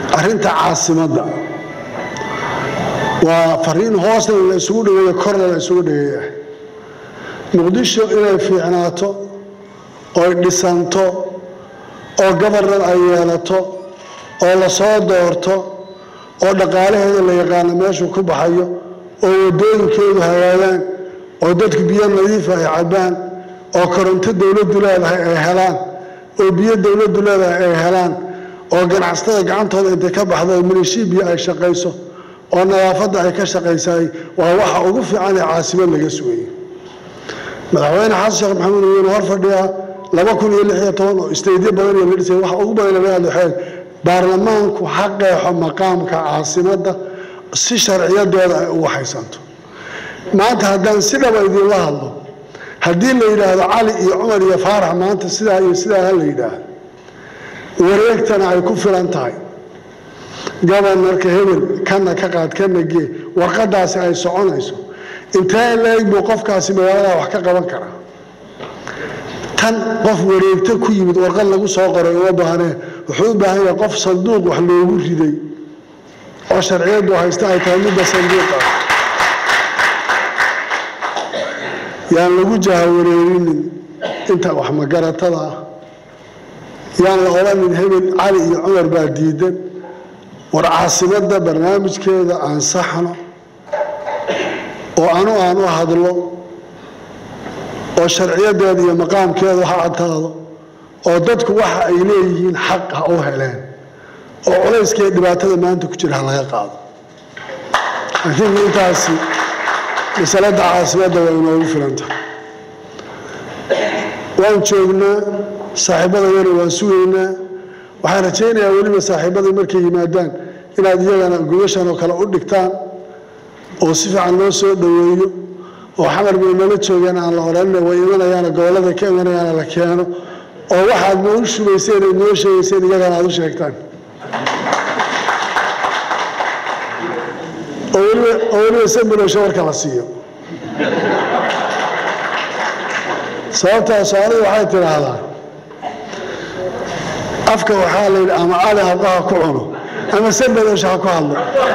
arrinta caasimadda waa fariin hoosna la isugu dhageeyo korna la isugu dhageeya muqdisho inay fiicnaato oy dhisanto oo gobarnar ay yeelato oo la soo doorto oo dhaqaalaheeda la yaqaano meeshuu ku baxayo oo waddooyinkeedu hagaagaan oo dadku biyo nadiifa ay cabbaan oo koronto dowladdu leedahay ay helaan oo biyo dowladdu leedahay ay helaan oo ganacsatada gacantooda intay ka baxdo milishibiya ay shaqayso oo nadaafadda ay ka shaqaysaay waa waxa ugu fiican ee caasimad laga sugayay madaxweyne xasan sheekh maxamuud wuuna hor fadhiyaa laba kun iyo lix iyo toban oo isteedyo badan iyo la dhisay waxa ugu badan laga hadlo waxay baarlamaanku ha qeexo maqaamka caasimadda si sharciyadooda ay u waxaysanto maanta haddaan si dhaba idinla hadlo haddii la yidhaahdo cali iyo cumar iyo faarax maanta sidaa iyo sidaa ha la yidhaahdo wareegtana ay ku filan tahay gobanarka hebel kana ka qaad kana gee warqadaasi ay soconayso intee leeg buu qofkaasi magaalada wax ka qaban karaa tan qof wareegto ku yimid warqad lagu soo qoray uma baahnee wuxuu u baahan yahay qof sanduuq wax loogu riday oo sharciyadu haysta ay tahay midda sanduuqa yaan lagu jahawareerinin inta wax magaratada ah yaan la odhanin hebel cali iyo cumar baa diidan war caasimadda barnaamijkeeda ansaxno oo anu aan u hadlo oo sharciyadeeda iyo maqaamkeedu ha cadtaado oo dadku waxa ay leeyihiin xaq ha u heleen oo culayskee dhibaatada maanta ku jira ha laga qaado laakiin intaasi masalada caasimadda waa inoogu filantahay waan joognaa saaxiibadayana waan sugaynaa waxaan rajaynayaa weliba saaxiibaday markay yimaadaan inaad iyagana gobashan oo kale u dhigtaan oo si fiican loo soo dhoweeyo oo xamar bay nala joogeen aan la odhanina way imanayaana gobollada ka imanayaana la keeno oo waxaad noo shubayseen aad noo sheegayseen iyagana aad u sheegtaan oo weliba oo weliba sambulosho warka la siiyo sababtaa soomaalida waxay tidhaahdaa afka waxaa la yidhi ama cali halqa ha ku cuno ama sambadosha ha ku hadlo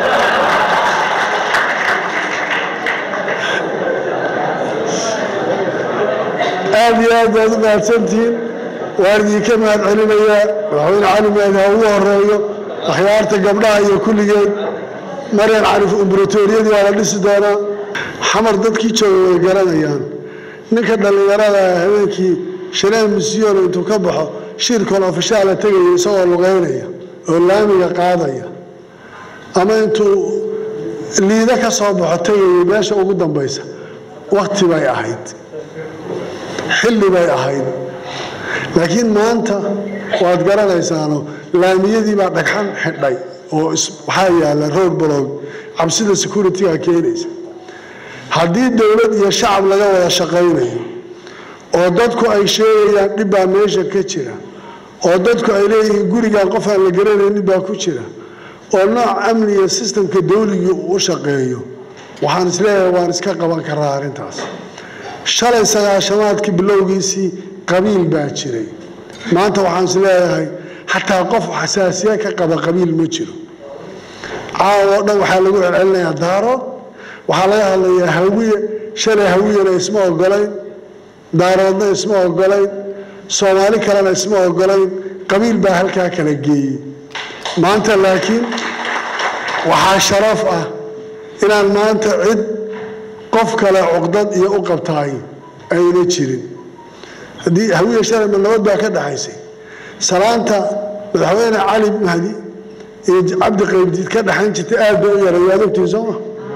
aad iyo aad baad u mahadsantihiin waan idinka mahad celinayaa madaxweyne cali maadi ha ugu horeeyo akhyaarta gabdhaha iyo kulligeed maryan carif umbratoriyadii waa la dhisi doonaa xamar dadkii jooga way garanayaan ninka dhallinyarada habeenkii shanaan misyoon intuu ka baxo shirkol ofishaala tegaya isagoo lugeynaya oo laamiga qaadaya ama intuu liida ka soo baxo tegaya meesha ugu dambaysa wakti bay ahayd xilli bay ahayd laakiin maanta waad garanaysaano laamiyadii baa dhagxan xidhay oo waxaa yaalla roog balog cabsida security-ga keenaysa haddii dowlad iyo shacab laga wada shaqaynayo oo dadku ay sheegayaan dhib baa meesha ka jira oo dadku ay leeyihiin gurigan qof aan la garanaynin baa ku jira oo nooc amni iyo sistamka dawligii uu u shaqeeyo waxaan isleeyahay waan iska qaban karaa arrintaas shalay sagaashamaadkii bilowgiisii qabiil baa jiray maanta waxaan isleeyahay xataa qof xasaasiya ka qaba qabiil ma jiro caawa oo dhan waxaa lagu celcelinayaa daarood waxaa laga hadlayaa hawiye shalay hawiyena isma ogolayn daaroodna isma ogolayn soomaali kalena isma ogolayn qabiil baa halkaa kala geeyey maanta laakiin waxaa sharaf ah inaan maanta cid qof kale cuqdad iyo u qabtaay ayna jirin haddii hawiye shalayma nabad baa ka dhaxaysay salaanta madaxweyne cali mahdi iyo cabdi qaybdiid ka dhaxayn jirtay aad bay u yaray waad ogtiin sooma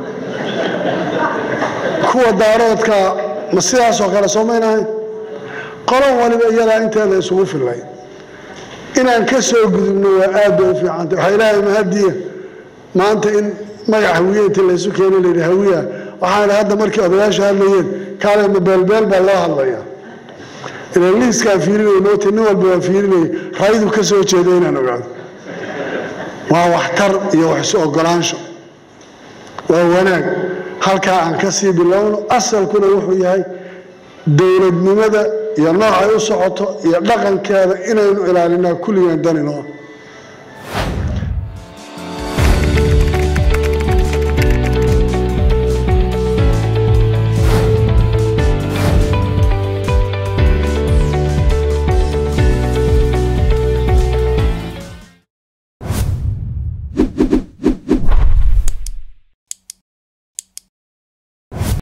kuwa daaroodka ma sidaasoo kale soomaynahay qolon waliba iyadaa inteeda isugu fillay inaan ka soo gudubno waa aad bay u fiicantay waxaa ilaahay mahadiya maanta in magac hawiye intii laysu keenay layidhi hawiya waxaan idhi hadda markii odayaashu hadlayeen kaale ma beelbeel baa loo hadlaya ilan liiskaa fiirinaya moota nin walba waa fiirinaya raydu ka soo jeeda inaan ogaado waa waxtar iyo wax isu ogolaansho waa wanaag halkaa aan ka sii bilowno asalkuna wuxuu yahay dowladnimada iyo noocay u socoto iyo dhaqankeeda inaynu ilaalinaa kulligaan daninoo